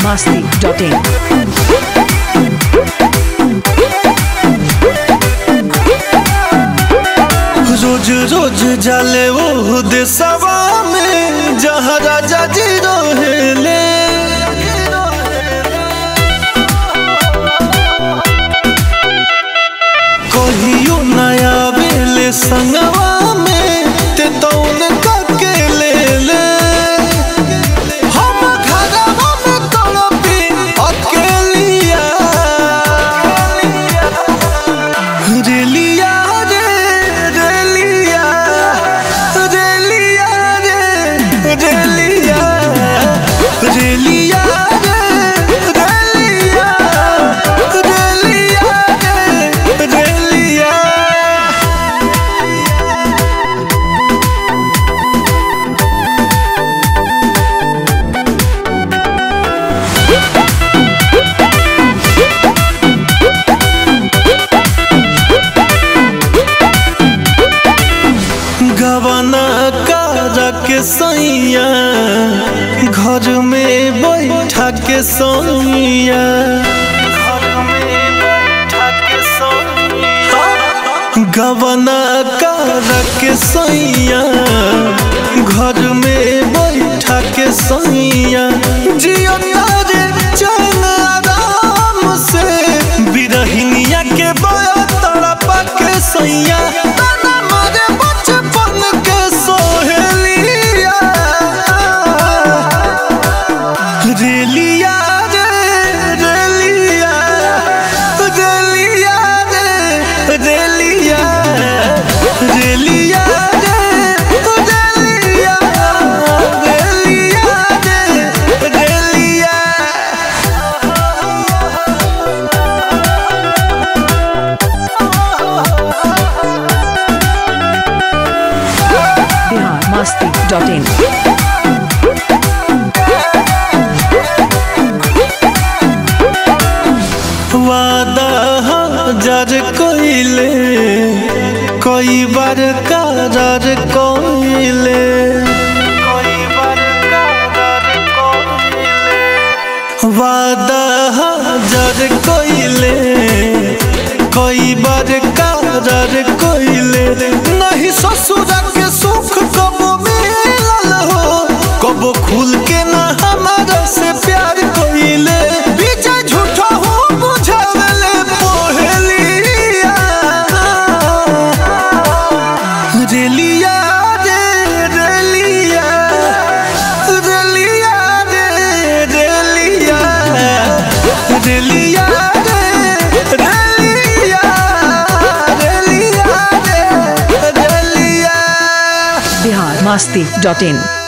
masti.in. रोज रोज जाले वो देशवा में जहाँ राजा जी रहेले कहियो नया बेले संगवा में ते तौन के ले ले हम घरवा में तड़पी अकेलिया रेलिया रे रेलिया रेलिया रे रेलिया रेलिया रे रेलिया रेलिया रे रेलिया गवना कारा के सैया घर में बैठा के सैया गवना कारा के सैया घर में बैठा के सैया जियो तारे चैन आराम से बिरहिनिया के बया तड़पा के सैया ताना मारे बचपन के सोहेलिया रेलिया रे रेलिया रेलिया रे रेलिया रेलिया रे रेलिया रेलिया रे रेलिया Bihar masti.in. वादा हजार कोइले कई बार करार कोइले वादा हजार कोइले कई बार करार कोइले नहीं ससुर के सुख कबो मिलल हो कबो खुल के ना हमारा से प्यार कोइले बीचे झूठा हो बुझावले पोहलिया रेलिया रे रेलिया रेलिया रे रेलिया रेलिया रे रेलिया रेलिया रे रेलिया Bihar masti.in.